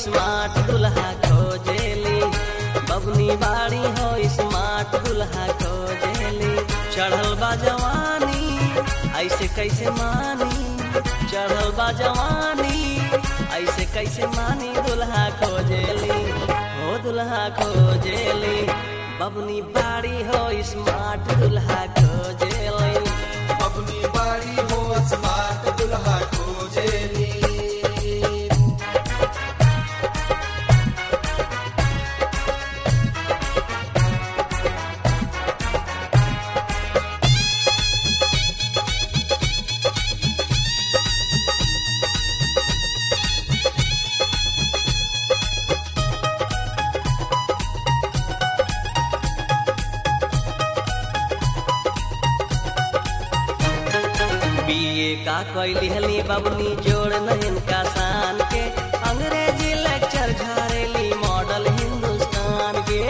smart दुल्हा खोजेली बबनी बाड़ी हो स्मार्ट दुल्हा खोजेली चढ़ल बा जवानी ऐसे कैसे मानी चढ़ल बा जवानी ऐसे कैसे मानी दुल्हा खोजेली हो दुल्हा खोजेली बबनी बाड़ी हो स्मार्ट दुल्हा खोजेली अपनी बाड़ी हो स्मार्ट दुल्हा खोजेली बीए का कैली हली बबनी जोड़ नयन का शान के अंग्रेजी लेक्चर झारेली मॉडल हिंदुस्तान के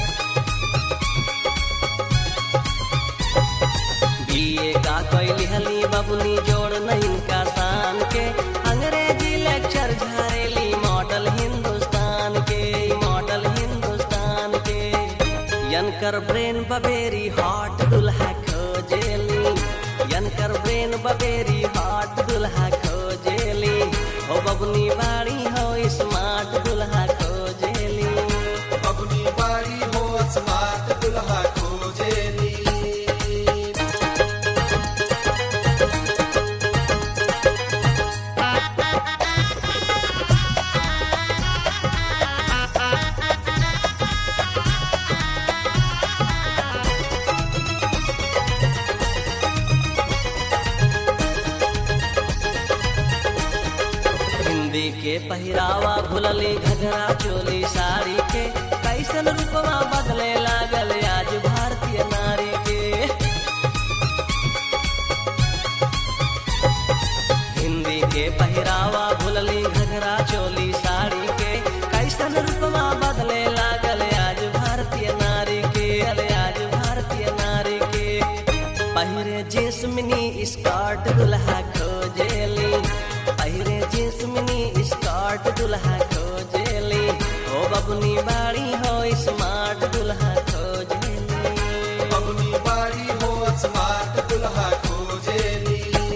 बीए का कैली हली बबनी जोड़ नयन का शान के अंग्रेजी लेक्चर झारेली मॉडल हिंदुस्तान के मॉडल हिंदुस्तान के यनकर ब्रेन बबेरी हॉट दुल्हा खोजेली यनकर ब्रेन बबेरी हॉट दुल्हा खोजेली हो बबनी बाड़ी हो स्मार्ट दुल्हा खोजेली अपनी बाड़ी हो स्मार्ट दुल्हा खोजेली हिंदी के पहिरावा भुलली घघरा चोली साड़ी के कैसन रूपवा बदले लागल आज भारतीय नारी के हिंदी के पहिरावा भुलली घघरा चोली साड़ी के कैसन रूपवा बदले लागल आज भारतीय नारी के अले आज भारतीय नारी के पहिरे जींस मिनी स्कर्ट दुल्हा खोजेली पहिरे जींस मिनी स्कर्ट दुल्हा खोजेली हो बबनी बाड़ी हो स्मार्ट दुल्हा खोजेली अपनी बाड़ी हो स्मार्ट दुल्हा खोजेली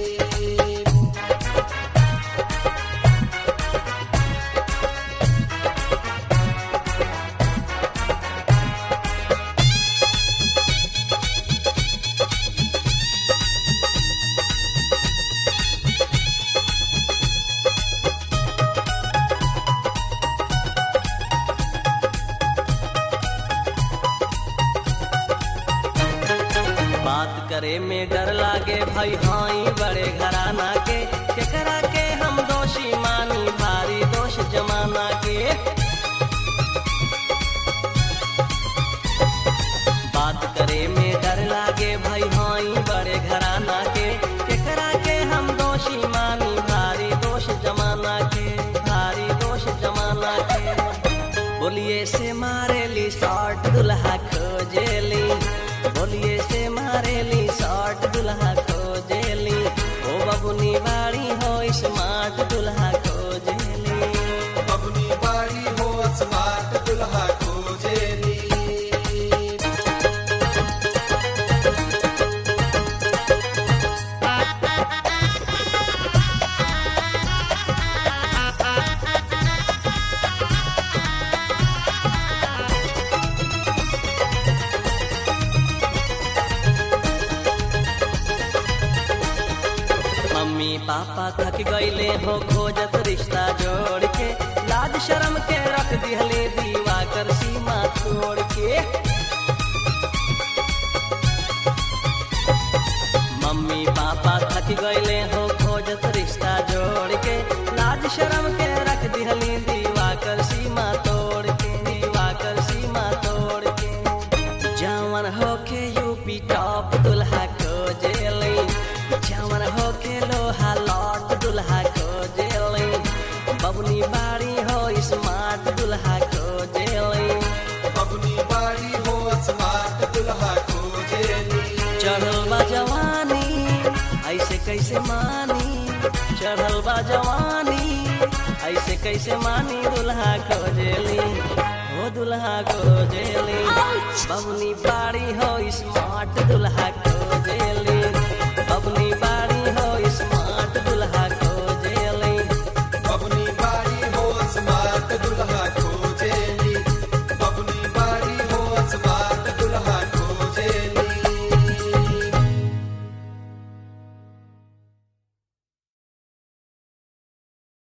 बात करे में डर लागे भाई हाई बड़े घराना के केकरा के हम दोषी मानी भारी दोष जमाना के बात करे में डर लागे भाई हाई बड़े घराना के केकरा के हम दोषी मानी भारी दोष जमाना के भारी दोष जमाना के बोलिए से मारेली शॉर्ट दुल्हा खोजेली बोलिए से मारेली शॉर्ट दुल्हा खोजेली ओ बबुनी बाड़ी हो स्मार्ट दुल्हा खोजेली अपनी बाड़ी हो स्मार्ट दुल्हा खोजेली मम्मी पापा थक गईले हो खोजत रिश्ता जोड़ के लाज शर्म के रख दिहले दीवा कर सीमा तोड़ के मम्मी पापा थक गईले हो खोजत रिश्ता जोड़ के लाज शर्म के रख दिहली दीवा कर सीमा तोड़ के दीवा कर सीमा तोड़ के जवन होके यूपी टॉप दुल्हा खोजेली जवन होके लोहा लॉट दुल्हा खोजेली बबनी बाड़ी हो स्मार्ट दुल्हा खोजेली अपनी बाड़ी हो स्मार्ट दुल्हा खोजेली चढ़ल बा जवानी ऐसे कैसे मानी चढ़ल बा जवानी ऐसे कैसे मानी दुल्हा खोजेली हो दुल्हा खोजेली बबनी बाड़ी हो स्मार्ट दुल्हा खोजेली